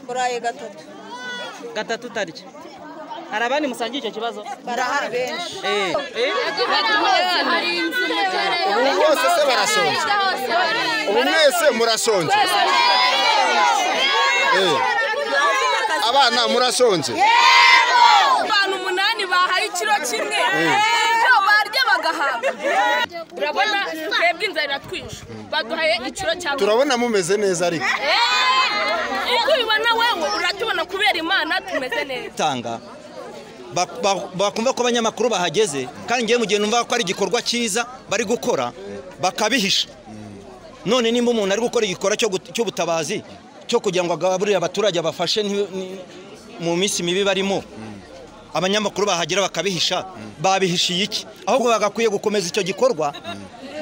burayi gatatu gatatu utarya hari abandi musangiye icyo kibazo barahari benshi Eh. Eh? ubu bose se barashonje ubu mwese murashonje Eh. abana murashonje abantu umunani bahaye ikiro kimwe ibyo barya bagahaga urabona twebwe inzara iratwishe baduhaye ikiro cya buri turabona mumeze neza ariko Eh, uko ubibona wewe uratubona kubera imana tumeze neza tanga ba- ba- bakumva ko abanyamakuru bahageze kandi ngewe mu gihe numva ko ari igikorwa cyiza bari gukora bakabihisha none nimba umuntu ari gukora igikorwa cyo gut- cy'ubutabazi cyo kugira ngo agaburire abaturage abafashe nti- ni- mu minsi mibi barimo abanyamakuru bahagera bakabihisha babihishiye iki ahubwo bagakwiye gukomeza icyo gikorwa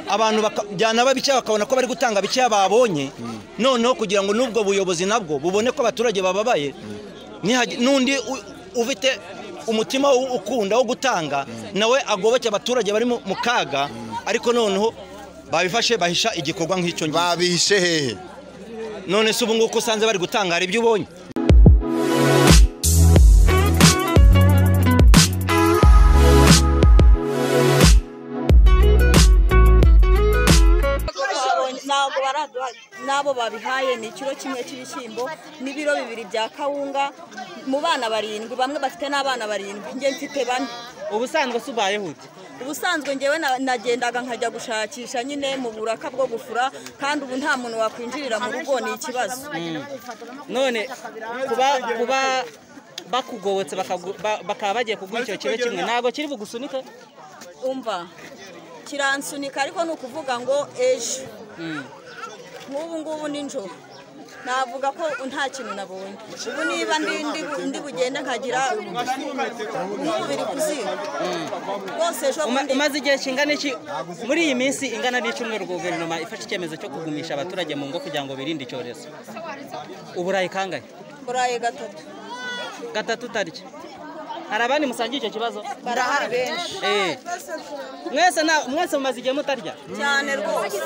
abantu baka- byanaba bikeya bakabona ko bari gutanga bikeya babonye noneho kugira ngo n'ubwo buyobozi nabwo bubone ko abaturage bababaye nihagi- n'undi u- ufite umutima wo- ukunda wo gutanga nawe agoboke abaturage bari mu mu kaga ariko noneho babifashe bahisha igikorwa nk'icyo ngicyo babihishe hehe none se ubu ngubu ko usanze bari gutanga hari ibyo ubonye ntabwo baraduha n'abo babihaye ni ikiro kimwe cy'ibishyimbo n'ibiro bibiri bya kawunga mu bana barindwi bamwe bafite n'abana barindwi njye mfite bane ubusanzwe se ubayeho ute ubusanzwe ngewe na- nagendaga nkajya gushakisha nyine mu buraka bwo gufura kandi ubu nta muntu wakwinjirira mu rugo ni ikibazo none kuba kuba bakugobotse bakagu- ba- bakaba bagiye kuguha icyo kiro kimwe ntabwo kiri bugusunike umva kiransunika ariko ni ukuvuga ngo ejo nk'ubu ngubu nijoro navuga ko nta kintu nabonye ubu niba ndi ndi- ndi bugende nkagira nk'umubiri kuziba rwose ejo bundi umaze igihe kingana iki muri iyi minsi ingana n'icyumweru guverinoma ifashe icyemezo cyo kugumisha abaturage mu ngo kugira ngo birinde icyorezo uburayi kangahe burayi gatatu gatatu utarya hari abandi musangiye icyo kibazo barahari benshi Eh. mwese nta- mwese mumaze igihe mutarya cyane rwose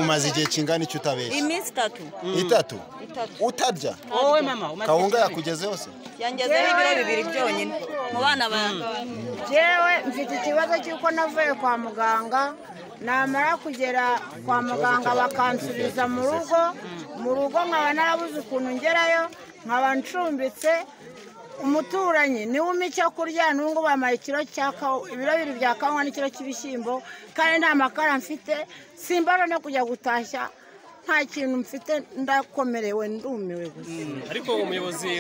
umaze igihe kingana icyo utabeshya iminsi itatu itatu itatu utarya wowe mama umaze igihe kawunga kingahe? yakugezeho se yangezeho ibiro bibiri byonyine mu bana banjye Jewe mfite ikibazo cy'uko navuye kwa muganga namara kugera kwa muganga bakansubiza mu rugo mu rugo nkaba narabuze ukuntu ngerayo nkaba ncumbitse umuturanyi niwe umpa icyo kurya n'ubu bampaye ikiro cya kawa- ibiro bibiri bya kawunga n'ikiro cy'ibishyimbo kandi nta makara mfite simbara no kujya gutashya nta kintu mfite ndakomerewe ndumiwe gusa ariko umuyobozi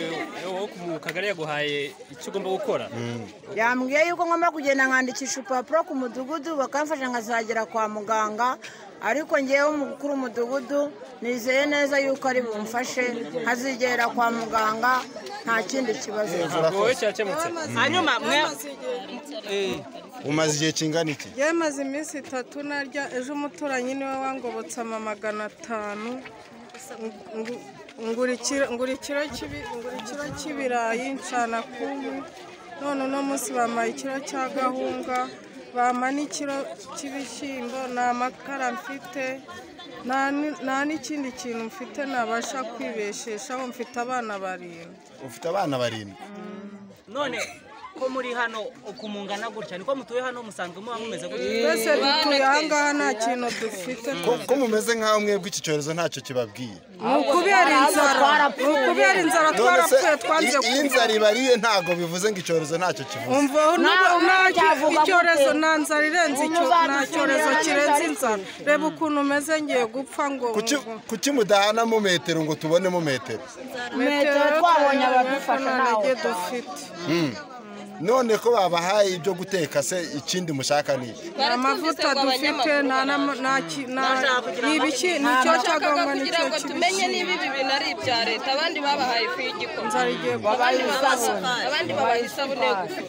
wo mu kagari yaguhaye icyo ugomba gukora yambwiye yuko ngomba kugenda nkandikisha urupapuro ku mudugudu bakamfasha nkazagera kwa muganga ariko ngewe umukuru w'umudugudu nizeye neza yuko ari bumfashe nkazigera kwa muganga nta kindi kibazo ntabwo wowe cyakemutse hanyuma mwe Eh. umaze igihe kingana iki yamaze iminsi itatu narya ejo umuturanyi niwe wangobotse amamagana atanu Ngu- ngu- ngura ikiro- ngura ikiro cy'ibi- ngura ikiro cy'ibirayi ncana kubu none uno munsi bampaye ikiro cya gahunga bampa n'ikiro cy'ibishyimbo nta makara mfite nta ni- nta n'ikindi kintu mfite nabasha kwibesheshaho mfite abana barindwi ufite abana barindwi none ko muri hano ukumungana gutya niko mutuye hano musanzwe muba mumeze gutya twese dutuye ahangaha nta kintu dufite ko ko mumeze nk'aho mwebwe iki cyorezo ntacyo kibabwiye ni ukubera inzara ni ukubera inzara none se twarapfuye twanze i- iyo kuba inzara ibariye ntabwo bivuze ngo icyorezo ntacyo kivuze umva ubu Nawe nta byavuga gute? icyorezo nta nzara irenze icyo Ubu nta cyorezo uzadusubirira kirenze neza inzara reba ukuntu umeze ngiye gupfa ngo kuki ngo- kuki mudahanamo metero ngo tubonemo metero metero twabonye abadufasha nta ntawe ntege dufite none ko babahaye ibyo guteka se ikindi mushaka ni iki nta mavuta dufite nta n'ama- nta ki- nta- ni ibiki ni icyo bashakaga cyagomba ni kugira cyo ngo tumenye kibisi niba ibi bintu ari ibya leta abandi babahaye ifu y'igikoma inzara igiye gupfa abandi babaha- abandi babaha isabune yo gufura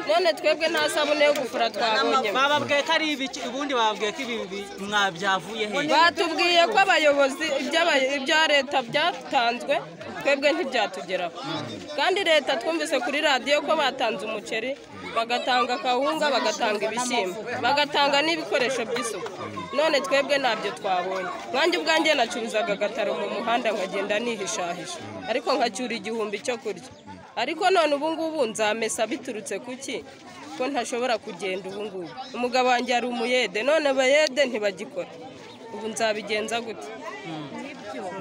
none twebwe nta sabune yo gufura twabonye bababwiye ko ari ibiki ubundi bababwiye ko ibi bi- mwabyavuye hehe batubwiye ko abayobozi iby'aba- ibya leta byatanzwe twebwe ntibyatugeraho kandi leta twumvise kuri radiyo ko batanze bahinze umuceri bagatanga akawunga bagatanga ibishyimbo bagatanga n'ibikoresho by'isuku none twebwe ntabyo twabonye nkanjye ubwanjye nacuruzaga agataro mu muhanda nkagenda nihishahisha ariko nkacyura igihumbi cyo kurya ariko none ubu ngubu nzamesa biturutse ku ki ko ntashobora kugenda ubu ngubu umugabo wanjye ari umuyede none abayede ntibagikora ubu nzabigenza gute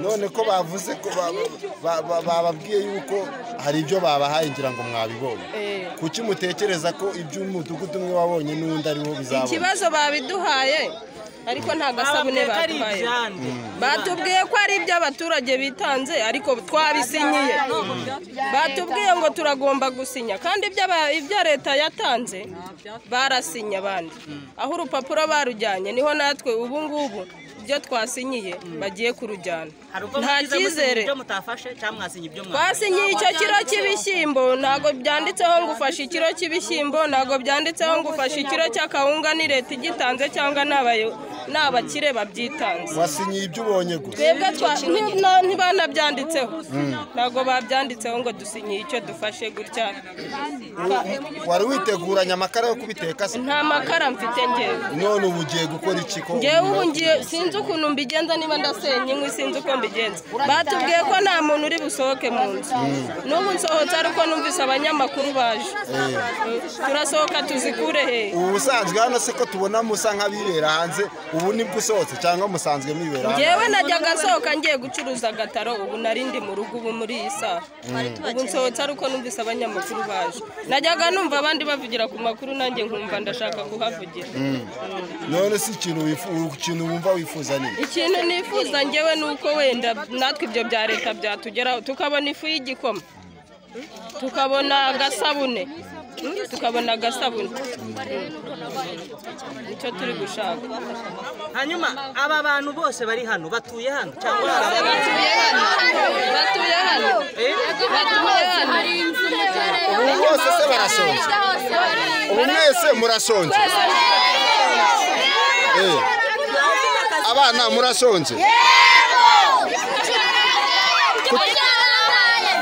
none ko bavuze ko ba- ba- ba- bababwiye yuko hari ibyo babahaye ngira ngo mwabibonye Eh. kuki mutekereza ko iby'umudugudu umwe wabonye n'undi ariwo bizabona ikibazo babiduhaye ariko nta gasabune baduhaye batubwiye ko ari ibyo abaturage bitanze ariko twabisinyiye batubwiye ngo turagomba gusinya kandi ibyo aba- ibyo leta yatanze barasinye abandi aho urupapuro barujyanye niho natwe ubu ngubu ibyo twasinyiye bagiye kurujyana nta cyizere ibyo mutafashe cyangwa mwasinye ibyo mwasinye twasinyiye icyo kiro cy'ibishyimbo ntabwo byanditseho ngo ufashe ikiro cy'ibishyimbo ntabwo byanditseho ngo ufashe ikiro cy'akawunga ni leta igitanze cyangwa ni abayo- ni abakire babyitanze wasinyiye ibyo ubonye gusa twebwe twa- ni- na- ntibanabyanditseho ntabwo babyanditseho ngo dusinyiye icyo dufashe gutya wari witeguranye amakara yo kubiteka se nta makara mfite ngewe none ubu ugiye gukora iki ko ngewe ubu ngiye sinzi ukuntu mbigenza niba ndasenya inkwi sinzi uko mbigenza batubwiye ko nta muntu uri busohoke mu nzu n'ubu nsohotse ariko numvise abanyamakuru baje turasohoka tuzikure he ubu busanzwe hano se ko tubona musa nk'abibera hanze ubu nibwo usohotse cyangwa musanzwe mwibera hanze ngewe najyaga asohoka ngiye gucuruza agataro ubu nari ndi mu rugo ubu muri iyi saha ubu nsohotse ariko numvise abanyamakuru baje najyaga numva abandi bavugira ku makuru nanjye nkumva ndashaka kuhavugira none si ikintu wifu- ikintu wumva wifuza ni iki? ikintu nifuza ngewe ni uko wenda natwe ibyo bya leta byatugeraho tukabona ifu y'igikoma tukabona agasabune Mm, tukabona agasabune Mm. nicyo turi gushaka hanyuma aba bantu bose bari hano batuye hano cyangwa hari abandi batuye hano batuye hano batuye hano ubu bose se barasonze ubu mwese murasonze Eh. abana murasonze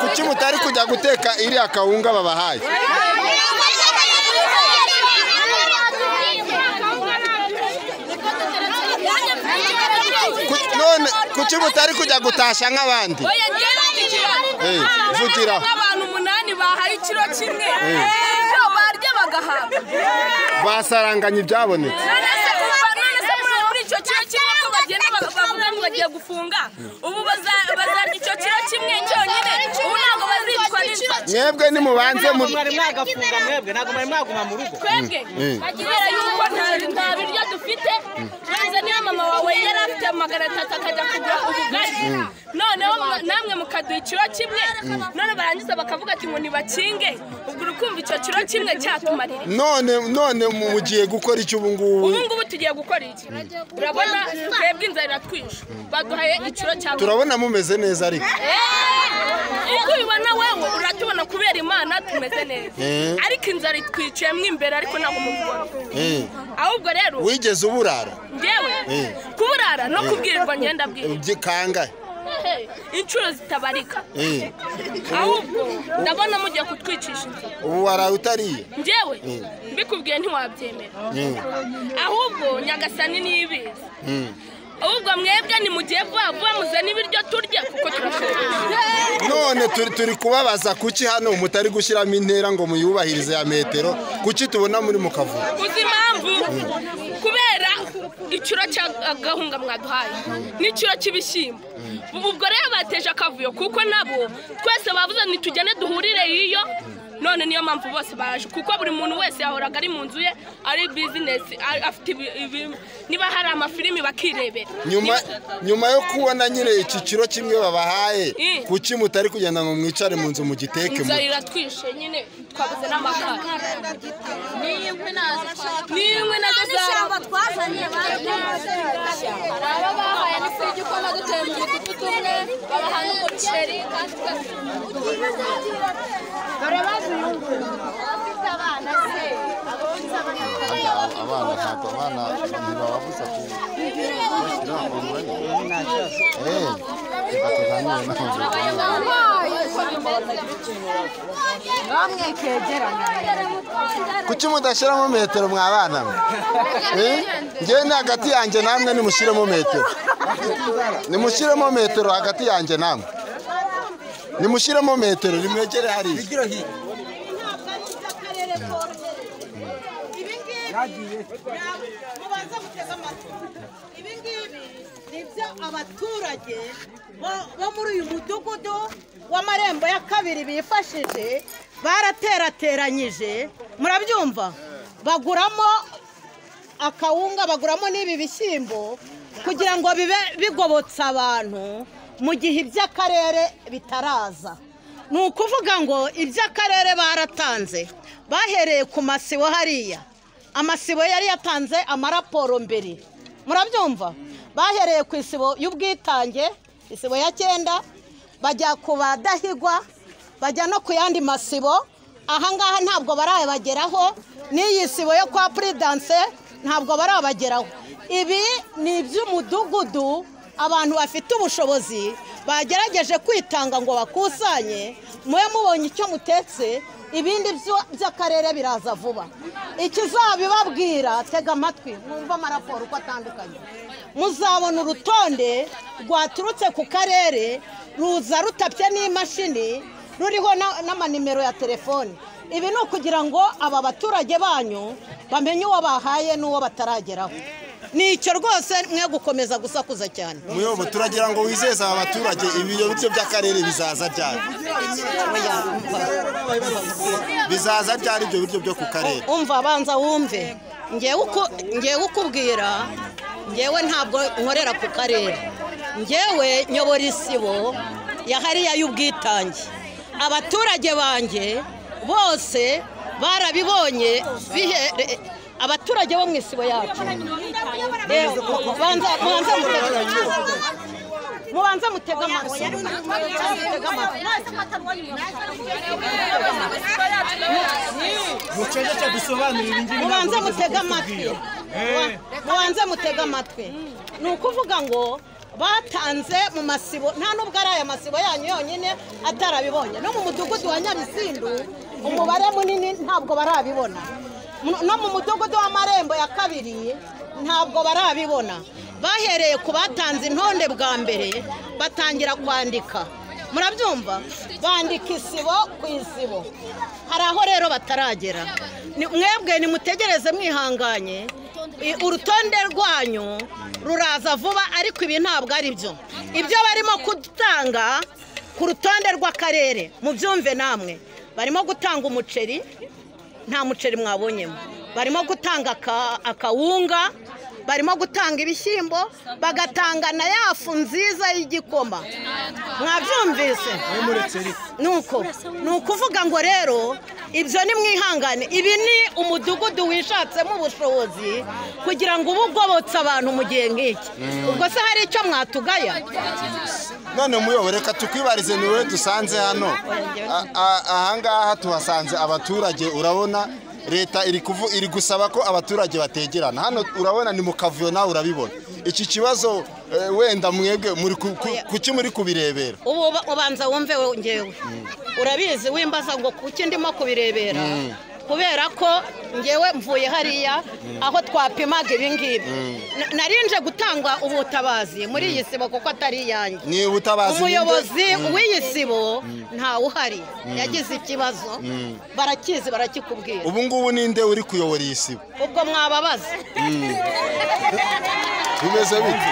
kuki mutari kujya guteka iriya kawunga babahaye Ku- none kuki mutari kujya gutasha nk'abandi oya njyewe Eh, ntikira vugira. nk'abantu umunani bahaye ikiro kimwe ibyo barya bagahabwa basaranganya ibyabonetse none se kuba none se muri muri icyo kiro kimwe ko bagenda bag- bavuga ngo bagiye gufunga ubu baza- bazarya icyo kiro kimwe cyonyine ubu ntabwo bazicwa n'inzara mwebwe nimubanze mu mwari mwagafunga mwebwe ntabwo mwari mwaguma mu rugo twebwe Mm. kubera yuko nta- nta biryo dufite maze niyo mama wawe yari afite magana atatu akajya kugura ubugari noneho mwa- namwe mukaduha ikiro kimwe none barangiza bakavuga ati ngo ntibakinge ubwo urukumva icyo kiro kimwe cyatumarira none none mu- mugiye gukora iki ubu ngubu ubu ngubu tugiye gukora iki urabona twebwe inzara iratwishe baduhaye ikiro cya turabona mumeze neza ariko Eh, uko ubibona wewe uratubona kubera imana tumeze neza Eh. ariko inzara itwiciyemo imbere ariko ntabwo mubibona Eh. ahubwo rero wigeze uburara ngewe Eh. kuburara no kubwirirwa ngenda bwira Ubyi- kangahe inshuro zitabarika Eh. ahubwo ndabona mugiye kutwicisha inzara ubu waraye utariye ngewe mbikubwiye ntiwabyemera Mm. ahubwo nyagasani ntibizi ahubwo mwebwe nimugiye vuba vuba muzane ibiryo turye kuko turashobora none turi turi kubabaza kuki hano mutari gushyiramo intera ngo muyubahirize ya metero kuki tubona muri mu kavuyo uzi impamvu kubera ikiro cya gahunga mwaduhaye n'ikiro cy'ibishyimbo ubu ubwo rero bateje akavuyo kuko nabo twese bavuze ntitugende duhurire iyo none niyo mpamvu bose baje kuko buri muntu wese yahoraga ari mu nzu ye ari bizinesi ari- afite ibi- ibi- niba hari amafilimi bakirebera nyuma Niba- nyuma yo kubona nyine iki kiro kimwe babahaye Mm. kuki mutari kugenda ngo mwicare mu nzu mugiteke inzara mu iratwishe nyine twabuze n'amakara n'inkwi nazo zarabuze dore bazuyunguye abana ntabwo abana ntibababuza kubashyira umwanya reka tuganire n'ababyeyi namwe kegerana kuki mudashyiramo metero mwabana mwe Eh? njyewe ni hagati yanjye namwe nimushyiremo metero nimushyiremo metero hagati yanjye namwe nimushyiremo metero nimwegere hariya nibyo abaturage bo- bo muri uyu mudugudu w'amarembo ya kabiri bifashije baraterateranyije murabyumva baguramo akawunga baguramo n'ibi bishyimbo kugira ngo bibe bigobotse abantu mu gihe iby'akarere bitaraza ni ukuvuga ngo iby'akarere baratanze bahereye ku masibo hariya amasibo yari yatanze amaraporo mbere murabyumva bahereye ku isibo y'ubwitange isibo ya cyenda bajya ku badahigwa bajya no ku yandi masibo ahangaha ntabwo barayabageraho n'iyi sibo yo kwa puridanse ntabwo barabageraho ibi ni iby'umudugudu abantu bafite ubushobozi bagerageje kwitanga ngo bakusanye mube mubonye icyo mutetse ibindi byo- by'akarere biraza vuba ikizabibabwira tega amatwi mwumve amaraporo uko atandukanye muzabona urutonde rwaturutse ku karere ruza rutapye n'imashini ruriho na- n'amanimero ya telefoni ibi ni ukugira ngo aba baturage banyu bamenye uwo bahaye n'uwo batarageraho ni icyo rwose mwe gukomeza gusakuza cyane muyobo turagira ngo wizeze aba baturage ibiro byo by'akarere bizaza byari bizaza byari ibyo biryo byo ku karere umva banza wumve ngewe uko- ngewe ukubwira ngewe ntabwo nkorera ku karere ngewe nyobora isibo ya hariya y'ubwitange abaturage banjye bose barabibonye bihere abaturage bo mu isibo yacu Reba, banza mubanze mutege mubanze mutege amatwi mutege amatwi muceceke dusobanurire ingimbi mubanze mutege amatwi mubanze mutege amatwi ni ukuvuga ngo batanze mu masibo nta n'ubwo ari aya masibo yanyu yonyine atarabibonye no mu mudugudu wa nyabisindu umubare munini ntabwo barabibona Mu- no mu mudugudu w'amarembo ya kabiri ntabwo barabibona bahereye ku batanze intonde bwa mbere batangira kwandika murabyumva bandika isibo ku isibo hari aho rero bataragera Ni- mwebwe nimutegereze mwihanganye I- urutonde rwanyu ruraza vuba ariko ibi ntabwo ari byo ibyo barimo gutanga ku rutonde rw'akarere mubyumve namwe barimo gutanga umuceri nta muceri mwabonyemo barimo gutanga aka- akawunga barimo gutanga ibishyimbo bagatanga na yafu nziza y'igikoma mwabyumvise nuko ni ukuvuga ngo rero ibyo ni mwihangane ibi ni umudugudu wishatsemo ubushobozi kugira ngo uba ugobotse abantu mu gihe nk'iki ubwo se hari icyo mwatugaya none muyobo reka tukwibarize ni wowe dusanze hano A- a- ahangaha tuhasanze abaturage urabona leta iri kuvu- iri gusaba ko abaturage bategerana hano urabona ni mu kavuyo nawe urabibona iki kibazo eh, wenda mwebwe muri ku- ku- kuki muri kubirebera ubu uba- ubanza wumve we- ngewe urabizi wimbaza ngo kuki ndimo kubirebera Mm. kubera ko ngewe mvuye hariya aho twapimaga ibingibi Mm. Na- narinje gutanga ubutabazi muri iyi sibo kuko atari iyanjye ni ubutabazi ni nde? umuyobozi Mm. w'iyi sibo ntawe uhari Mm. yagize ikibazo Mm. barakizi barakikubwira ubu ngubu ni nde uri kuyobora iyi sibo ubwo mwababaza Mm. bimeze bite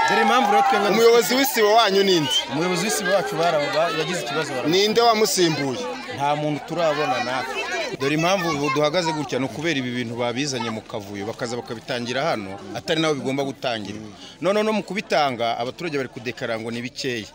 dore impamvu rero twebwe umuyobozi w'isibo wanyu ni nde umuyobozi w'isibo wacu baraba yagize ikibazo baraba ni nde wamusimbuye nta muntu turabona natwe dore impamvu ubu duhagaze gutya ni ukubera ibi bintu babizanye mu kavuyo bakaza bakabitangira hano atari nawe bigomba gutangira none no mu kubitanga abaturage bari kudekara ngo ni bikeya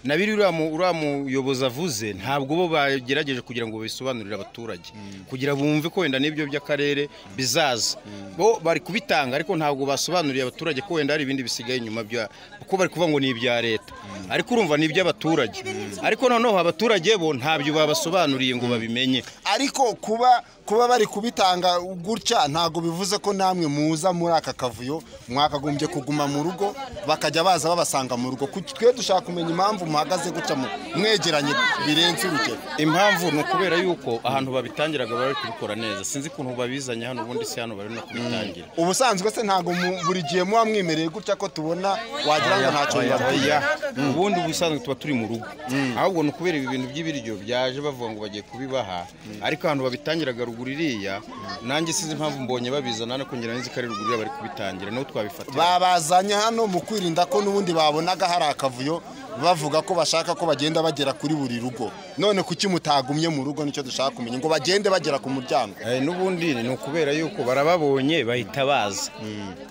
na biri uriya mu- uriya muyobozi avuze ntabwo bo bagerageje kugira ngo babisobanurire abaturage kugira bumve ko wenda n'ibyo by'akarere bizaza bo bari kubitanga ariko ntabwo basobanuriye abaturage ko wenda hari ibindi bisigaye inyuma bya kuko bari kuvuga ngo ni ibya leta ariko urumva ni iby'abaturage ariko noneho abaturage bo ntabyo babasobanuriye ngo babimenye ariko ku kuba kuba bari kubitanga gutya ntabwo bivuze ko namwe muza muri aka kavuyo mwakagombye kuguma mu rugo bakajya baza babasanga mu rugo Ku- twe dushaka kumenya impamvu muhagaze gutya mu- mwegeranye birenze urugero impamvu ni ukubera yuko ahantu babitangiraga baba bari kubikora neza sinzi ukuntu babizanye hano ubundi si hano bari no kubitangira ubusanzwe se ntabwo mu- buri gihe muba mwimereye gutya ko tubona wagira ngo ntacyo Oya, bibabwiye oya. ubundi ubusanzwe tuba turi mu rugo ahubwo ni ukubera ibi bintu by'ibiryo byaje bavuga ngo bagiye kubibaha ariko ahantu babitangiraga ruguru iriya nanjye sinzi impamvu mbonye babizana no kongera nzi ko ari ruguru iriya bari kubitangira niho twabifatira babazanye hano mu kwirinda ko n'ubundi babonaga hari akavuyo bavuga ko bashaka ko bagenda bagera kuri buri rugo none kuki mutagumye mu rugo nicyo dushaka kumenya ngo bagende bagera ku muryango n'ubundi ni ukubera yuko barababonye bahita baza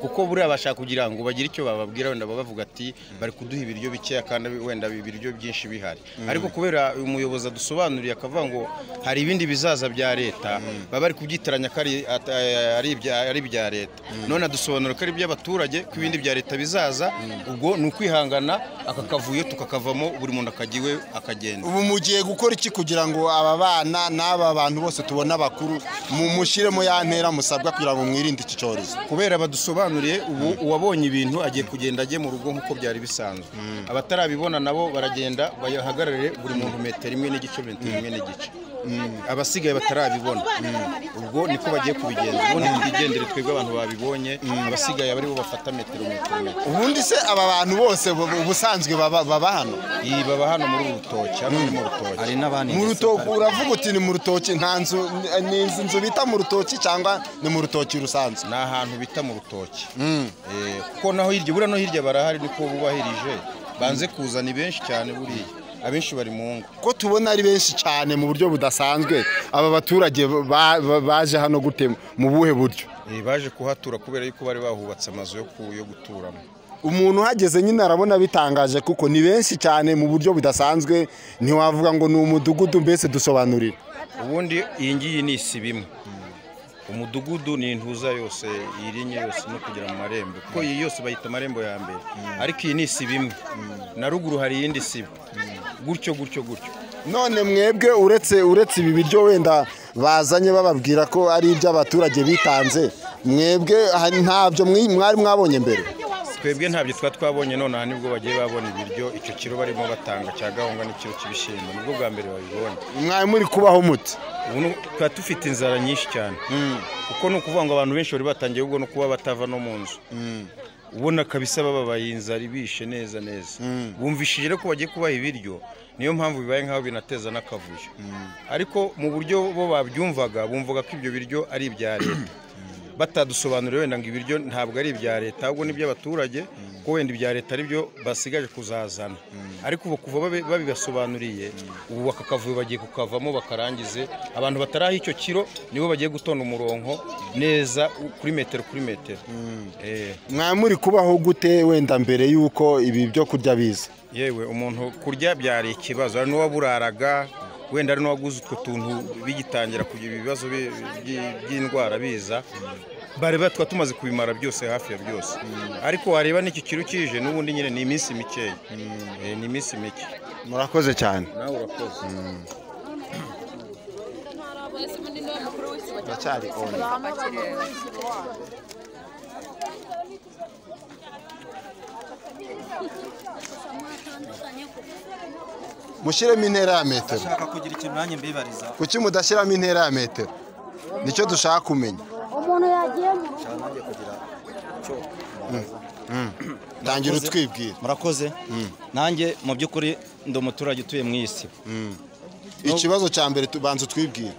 kuko buriya bashaka kugira ngo bagire icyo bababwira wenda baba bavuga ati bari kuduha ibiryo bikeya kandi wenda ibiryo byinshi bihari Mm. ariko kubera uyu muyobozi adusobanuriye akavuga ngo hari ibindi bizaza bya leta baba bari kubyitiranya ko ari- at- eh, ari ibya- ari ibya leta none adusobanura ko ari iby'abaturage ko ibindi bya leta bizaza ubwo ni ukwihangana aka kavuyo tukakavamo buri muntu akajya iwe akagenda ubu mugiye gukora iki kugira ngo aba bana n'aba bantu bose tubona bakuru mushyiremo ya ntera musabwa kugira ngo mwirinde iki cyorezo kubera badusobanuriye ubu uwabonye ibintu agiye kugenda ajye mu rugo nk'uko byari bisanzwe abatarabibona nabo baragenda bahagarare buri muntu metero imwe n'igice metero imwe n'igice abasigaye batarabibona ubwo niko bagiye kubigenza ubundi twigendere twebwe abantu babibonye abasigaye aba aribo bafata metero metero metero ubundi se aba bantu bose bu- ubusanzwe baba baba hano iyi baba hano muri urutoki hano ni mu rutoki hari n'abandi mu rutoki uravuga uti ni mu rutoki nta nzu ni izi nzu bita mu rutoki cyangwa ni mu rutoki rusanzwe ni ahantu bita mu rutoki Eh, kuko naho hirya buriya no hirya barahari niko bubahirije banze kuza ni benshi cyane buriya abenshi bari mu ngo ko tubona ari benshi cyane mu buryo budasanzwe aba baturage ba- ba- baje hano gute mu buhe buryo Eh, baje kuhatura kubera yuko bari bahubatse amazu yo ku- yo guturamo umuntu uhageze nyine arabona bitangaje kuko ni benshi cyane mu buryo budasanzwe ntiwavuga ngo ni umudugudu mbese dusobanurire ubundi iyi ngiyi ni isibo imwe umudugudu ni intuza yose iyi rinye yose no kugera mu marembo kuko iyi yose bayita amarembo ya mbere ariko iyi ni isibo imwe na ruguru hari iyindi sibo gutyo gutyo gutyo none mwebwe uretse uretse ibi biryo wenda bazanye bababwira ko ari iby'abaturage bitanze mwebwe aha, ntabyo mwi- mwari mwabonye mbere twebwe ntabyo twaba twabonye nonaha nibwo bagiye babona ibiryo icyo kiro barimo batanga cya gahunga n'ikiro cy'ibishyimbo nibwo bwa mbere babibonye mwari muri kubaho muti ubu ni- tuba dufite inzara nyinshi cyane kuko ni ukuvuga ngo abantu benshi bari batangiye ubwo no kuba batava no mu nzu ubona kabisa bababaye inzara ibishe neza neza bumvishije rero ko bagiye kubaha ibiryo niyo mpamvu bibaye nk'aho binateza n'akavuyo ariko mu buryo bo babyumvaga bumvaga ko ibyo biryo ari ibya leta batadusobanuriye wenda ngo ibiryo ntabwo ari ibya leta ahubwo ni iby'abaturage ko wenda ibya leta ari byo basigaje kuzazana ariko ubu kuva babi- babibasobanuriye ubu bakakavuyo bagiye kukavamo bakarangize abantu bataraha icyo kiro nibo bagiye gutonda umurongo neza u- kuri metero kuri metero Eh. mwari muri kubaho gute wenda mbere y'uko ibi byo kurya biza yewe umuntu kurya byari ikibazo hari n'uwaburaraga wenda hari n'uwaguze utwo tuntu bigitangira kugira ibibazo bi- by- by'indwara biza bari batwa tumaze kubimara byose hafi ya byose ariko wareba n'iki kiro kije n'ubundi nyine ni iminsi mikeya Eh, ni iminsi mike murakoze cyane nawe urakoze uracyari on mushyiremo intera ya metero Nshaka kugira ikintu nanjye mbibariza. kuki mudashyiramo intera ya metero nicyo dushaka kumenya umuntu yagiye mu rugo Nshaka nanjye kugira icyo mbabaza. tangira Murakoze. utwibwira murakoze nanjye mu by'ukuri ndi umuturage utuye mu isi ikibazo cya mbere tubanza utwibwire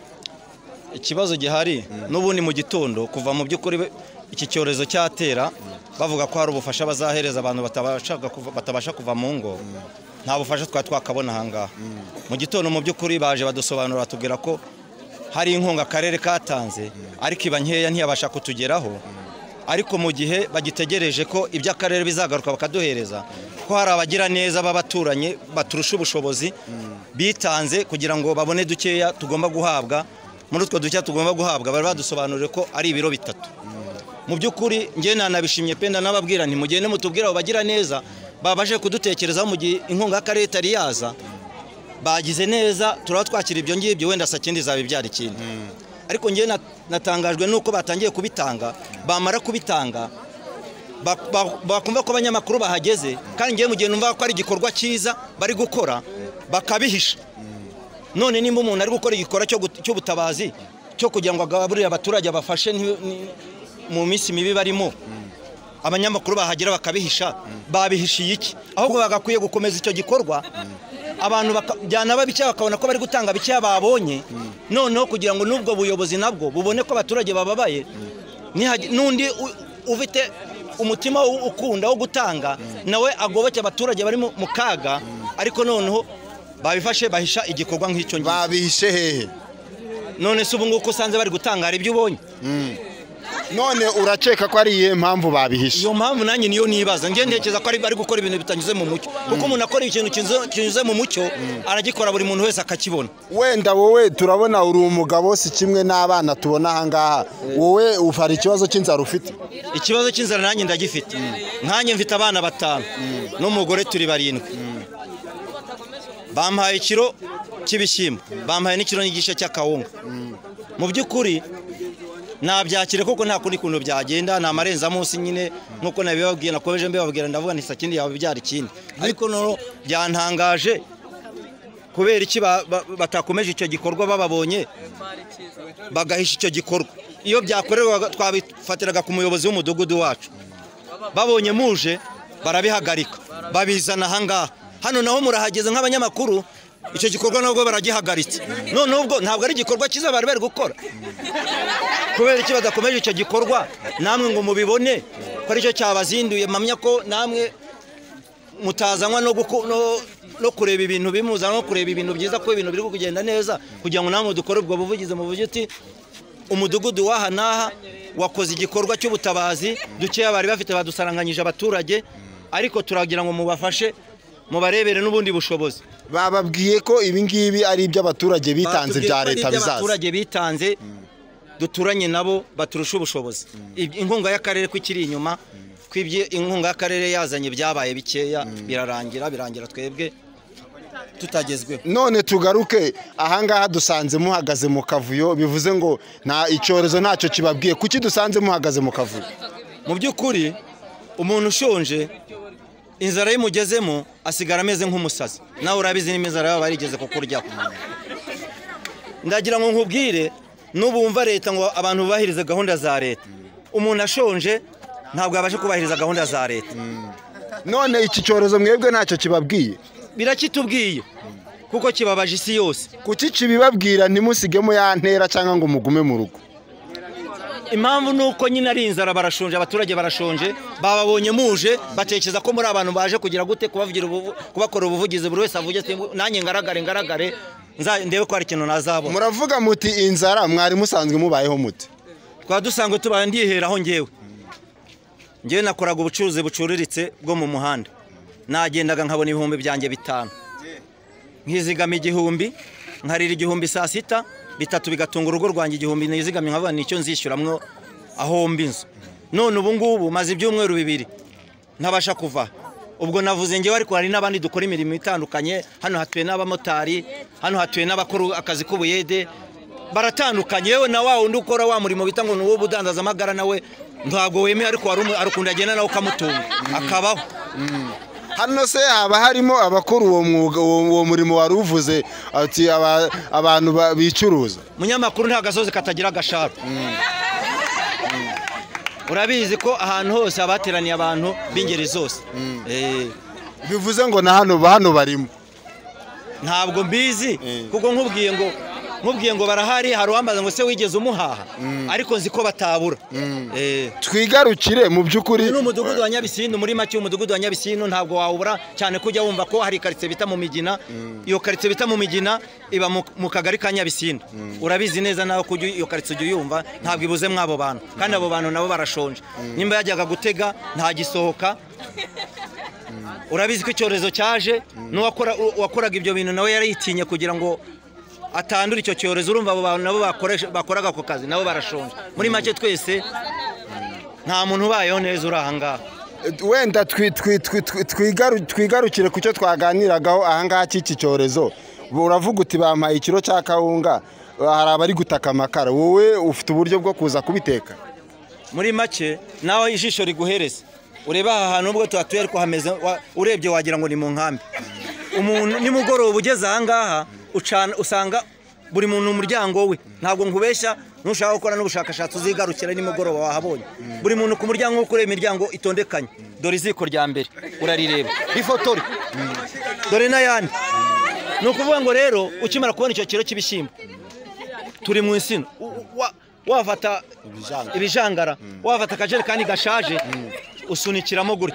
ikibazo gihari n'ubundi mu gitondo kuva mu by'ukuri be- iki cyorezo cyatera bavuga ko hari ubufasha bazahereza abantu batabasha kuva- batabasha kuva mu ngo nta bufasha twari twakabona ahangaha mu gitondo mu by'ukuri baje badusobanura batubwira ko hari inkunga akarere katanze ariko iba nkeya ntiyabasha kutugeraho ariko mu gihe bagitegereje ko ibyo akarere bizagaruka bakaduhereza ko hari abagira neza b'abaturanye baturusha ubushobozi bitanze kugira ngo babone dukeya tugomba guhabwa muri utwo dukeya tugomba guhabwa bari badusobanurire ko ari ibiro bitatu mu by'ukuri njye nanabishimye pe ndanababwira nti mugende mutubwire abo bagira neza babashe kudutekerezaho mu gihe inkunga y'akarere itari yaza bagize neza turaba twakira ibyo ngibyo wenda sakindi zaba ibyara ikindi ariko njyewe na- natangajwe nuko batangiye kubitanga bamara kubitanga bak- bak- bakumva ko abanyamakuru bahageze kandi njyewe mu gihe numva ko ari igikorwa cyiza bari gukora bakabihisha none nimba umuntu ari gukora igikorwa cyo gut- cy'ubutabazi cyo kugira ngo agaburire abaturage abafashe nti- ni- mu minsi mibi barimo abanyamakuru bahagera bakabihisha babihishiye iki ahubwo bagakwiye gukomeza icyo gikorwa abantu baka- byanaba bikeya bakabona ko bari gutanga bikeya babonye noneho kugira ngo n'ubwo buyobozi nabwo bubone ko abaturage bababaye nihagira- n'undi u- ufite umutima wo- ukunda wo gutanga nawe agoboke abaturage bari mu mu kaga ariko noneho babifashe bahisha igikorwa nk'icyo ngicyo babihishe hehe none se ubu ngubu uko usanze bari gutanga hari ibyo ubonye none urakeka ko ari iyihe mpamvu babihishe iyo mpamvu nanjye niyo nibaza njye ntekereza ko ari bari gukora ibintu bitanyuze mu mucyo kuko umuntu akora ikintu kinyuze- kinyuze mu mucyo aragikora buri muntu wese akakibona wenda wowe turabona uri umugabo si kimwe n'abana tubona ahangaha wowe ufara ikibazo cy'inzara ufite ikibazo cy'inzara nanjye ndagifite nkanjye mfite abana batanu n'umugore turi barindwi bampaye ikiro cy'ibishyimbo bampaye n'ikiro n'igice cy'akawunga mu by'ukuri nabyakire kuko nta kundi kuntu byagenda ni amarenza munsi nyine nk'uko nabibabwiye nakomeje mbibabwira ndavuga nti sakindi yawe byara ikindi ariko noneho byantangaje kubera iki ba- ba- batakomeje icyo gikorwa bababonye bagahisha icyo gikorwa iyo byakorerwaga twabifatiraga ku muyobozi w'umudugudu wacu babonye muje barabihagarika babizana ahangaha hano naho murahageze nk'abanyamakuru icyo gikorwa nabwo baragihagaritse noneho ubwo ntabwo ari igikorwa cyiza bari bari gukora kubera iki badakomeje icyo gikorwa namwe ngo mubibone ko aricyo cyabazinduye mpamya ko namwe mutazanwa no guku- no- no kureba ibintu bimuzanwa no kureba ibintu byiza ko ibintu biri kugenda neza kugira ngo namwe dukore ubwo buvugizi mu buryo uti umudugudu w'aha n'aha wakoze igikorwa cy'ubutabazi dukeya bari bafite badusaranganyije abaturage ariko turagira ngo mubafashe mubarebere n'ubundi bushobozi bababwiye ko ibingibi ari iby'abaturage bitanze Batubwiye bya ko ari leta bizaza iby'abaturage bitanze duturanye nabo baturusha ubushobozi Iby- inkunga y'akarere ko ikiri inyuma ko ibyo inkunga y'akarere yazanye byabaye bikeya birarangira birangira twebwe tutagezweho none tugaruke ahangaha dusanze muhagaze mu kavuyo bivuze ngo nta icyorezo ntacyo kibabwiye kuki dusanze muhagaze mu kavuyo mu by'ukuri umuntu ushonje inzara y'imugezemo asigara ameze nk'umusazi nawe urabizi niba inzara yaba yarigeze kukuryaho ndagira ngo nkubwire n'ubu wumva leta ngo abantu bubahirize gahunda za leta umuntu ashonje ntabwo yabasha kubahiriza gahunda za leta none iki cyorezo mwebwe ntacyo kibabwiye birakitubwiye kuko kibabaje isi yose kuki kibibabwira ntimusigemo ya ntera cyangwa ngo mugume mu rugo impamvu ni uko nyine ari inzara barashonje abaturage barashonje bababonye muje batekereza ko muri abantu baje kugira gute kubavugira ubuvu- kubakora ubuvugizi buri wese avuge ati nanjye ngaragare ngaragare nza- ndebe ko hari ikintu nazabona muravuga muti inzara mwari musanzwe mubayeho mute twaba dusanzwe tubaye ndiheraho ngewe ngewe nakoraga ubucuruzi bucuriritse bwo mu muhanda nagendaga nkabona ibihumbi byanjye bitanu nkizigama igihumbi nkarira igihumbi saa sita bitatu bigatunga urugo rwanjye igihumbi nizigamye nkabona nicyo nzishyuramwo ahomba inzu none ubu ngubu maze ibyumweru bibiri ntabasha kuva ubwo navuze ngewe ariko hari n'abandi dukora imirimo itandukanye hano hatuye n'abamotari hano hatuye n'abakora akazi k'ubuyede baratandukanye yewe na wa wundi ukora wa murimo bita ngo ni uwo budanzazamagara nawe ntabwo wemeye ariko wari umu- hari ukuntu agenda nawe ukamutunga akabaho hano se haba harimo abakora uwo mwuga uwo uwo murimo wari uvuze ati aba- abantu ba- bicuruza munyamakuru nta gasozi katagira agasharo urabizi ko ahantu hose haba hateraniye abantu b'ingeri zose Eh, bivuze ngo na hano ba- hano barimo ntabwo mbizi kuko nkubwiye ngo nkubwiye ngo barahari hari uwambaza ngo se wigeze umuhaha ariko nzi ko batabura twigarukire mu by'ukuri ni umudugudu wa nyabisinu muri make umudugudu wa nyabisinu ntabwo wawubura cyane ko ujya wumva ko hari karitsiye bita mu migina iyo karitsiye bita mu migina iba mu- mu kagari ka nyabisinu urabizi neza nawe ko ujya iyo karitsiye ujya uyumva ntabwo ibuze muri abo bantu kandi abo bantu nabo barashonje nimba yajyaga gutega ntagisohoka urabizi ko icyorezo cyaje n'uwakora- uwakoraga ibyo bintu nawe yaritinye kugira ngo atandura icyo cyorezo urumva abo bantu nabo bakoresha- bakoraga ako kazi nabo barashonje muri make twese nta muntu ubayeho neza uri ahangaha wenda twi- twi- twi- twi- twigaru- twigarukire ku cyo twaganiragaho ahangaha cy'iki cyorezo uravuga uti bampaye ikiro cya kawunga hari abari gutaka amakara wowe ufite uburyo bwo kuza kubiteka muri make nawe ijisho riguhereza ureba aha hantu ubwo tuhatuye ariko hameze wa- urebye wagira ngo ni mu nkambi umuntu nimugoroba ugeze aha ngaha ucana- usanga buri muntu umuryango we ntabwo nkubeshya nushaka gukora n'ubushakashatsi uzigarukira nimugoroba wahabonye buri muntu ku muryango we kureba imiryango itondekanye dore iziko rya mbere urarireba rifotore dore n'ayandi ni ukuvuga ngo rero ukimara kubona icyo kiro cy'ibishyimbo turi mu insina U- u- wa- wafata ibijangara wafata akajerekani gashaje usunikiramo gutya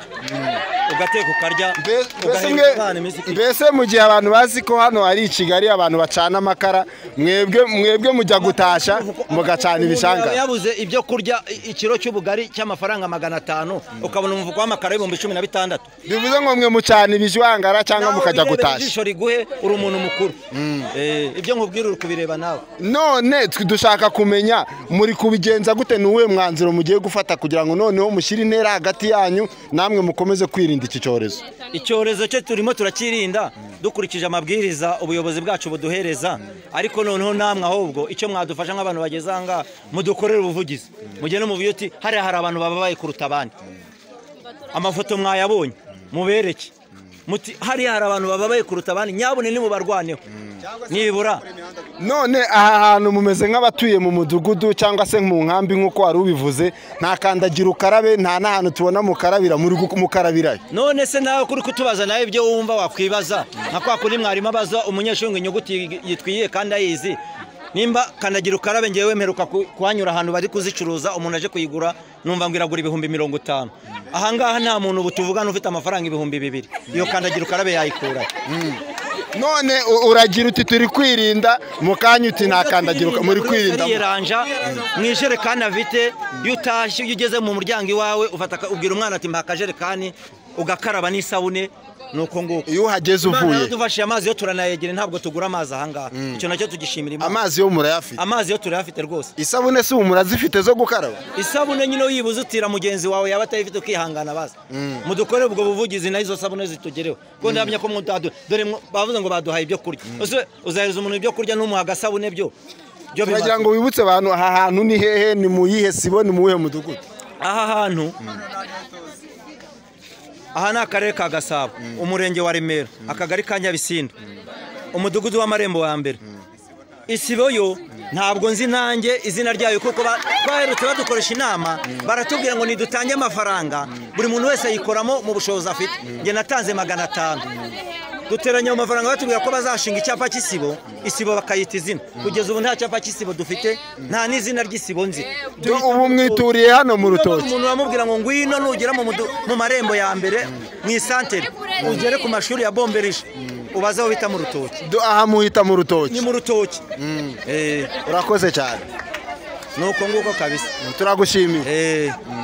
ugateka ukarya mbese ugahereza mwe- abana iminsi ikiri. mbese mu gihe abantu bazi ko hano ari i kigali abantu bacana amakara mwebwe mwebwe mujya gutashya mugacana Umuntu ibishanga yabuze ibyo kurya i- ikiro cy'ubugari cy'amafaranga magana atanu ukabona umuvuko w'amakara w'ibihumbi cumi na bitandatu bivuze ngo mwe mucana ibishwangara cyangwa mukajya Nawe wirebera gutashya ijisho riguhe uri umuntu mukuru Eh, ibyo nkubwira uri kubireba nawe none twe dushaka kumenya muri kubigenza gute ni uwuhe mwanzuro mugiye gufata kugira ngo noneho mushyire intera hagati yanyu namwe mukomeze kwirinda iki cyorezo icyorezo cyo turimo turakirinda dukurikije amabwiriza ubuyobozi bwacu buduhereza ariko noneho namwe ahubwo icyo mwadufasha nk'abantu bageze aha ngaha mudukorere ubuvugizi mugende muvuge uti hariya hari abantu bababaye kuruta abandi amafoto mwayabonye mubereke muti hariya hari abantu bababaye kuruta abandi nyabune nimubarwaneho nibura none aha hantu mumeze nk'abatuye mu mudugudu cyangwa se mu nkambi nk'uko wari ubivuze nta kandagira ukarabe nta n'ahantu tubona mukarabira muri gukarabirayo none se nawe kuri kutubaza nawe ibyo wumva wakwibaza nka kwa kundi mwarimu abaza umunyeshuri ngo inyuguti yi- yitwiye kandi ayizi nimba kandagira ukarabe ngewe mperuka ku- kuhanyura ahantu bari kuzicuruza umuntu aje kuyigura numva ngo iragura ibihumbi mirongo itanu ahangaha nta muntu ubu tuvugana ufite amafaranga ibihumbi bibiri iyo kandagira ukarabe yayikura none u- uragira uti turi kwirinda mu kanya uti nta kandagira uka- muri kwirinda yiranja mu ijerekani afite iyo utashye iyo ugeze mu muryango iwawe ufata aka- ubwira umwana ati mpa akajerekani ugakaraba n'isabune nuko nguko iyo uhageze uvuye dufashe amazi yo turanayegera ntabwo tugura amazi ahangaha icyo nacyo tugishimira imana amazi yo murayafite amazi yo turayafite rwose isabune si ubu murazifite zo gukaraba isabune nyine uyibuze utira mugenzi wawe yaba atayifite ukihangana baza mudukore ubwo buvugizi nayo izo sabune zitugereho kuko ndahamya ko mutadu dore mwo- bavuze ngo baduhaye ibyo kurya ese uzahereza umuntu ibyo kurya ntumuha agasabune byo byo bibazo. turagira ngo wibutse abantu aha hantu ni hehe ni mu yihe sibo ni mu wuhe mudugudu aha hantu aha ni akarere ka gasabo umurenge wa remera akagari ka nyabisindu umudugudu w'amarembo wa mbere isibo yo ntabwo nzi nanjye izina ryayo kuko ba- baherutse badukoresha inama baratubwira ngo nidutange amafaranga buri muntu wese ayikoramo mu bushobozi afite njye natanze magana atanu duteranya mu mafaranga batubwira ko bazashinga icyapa cy'isibo isibo bakayita izina kugeza ubu nta cyapa cy'isibo dufite nta n'izina ry'isibo nzi ubu mwituriye hano mu rutoki umuntu bamubwira ngo ngwino nugera mu mudu- mu marembo ya mbere mu isantere ugere ku mashuri ya bomberisha ubaze aho bita mu rutoki Do- aha muhita mu rutoki ni mu rutoki Eh, urakoze cyane ni uko nguko kabisa turagushimiye Eh,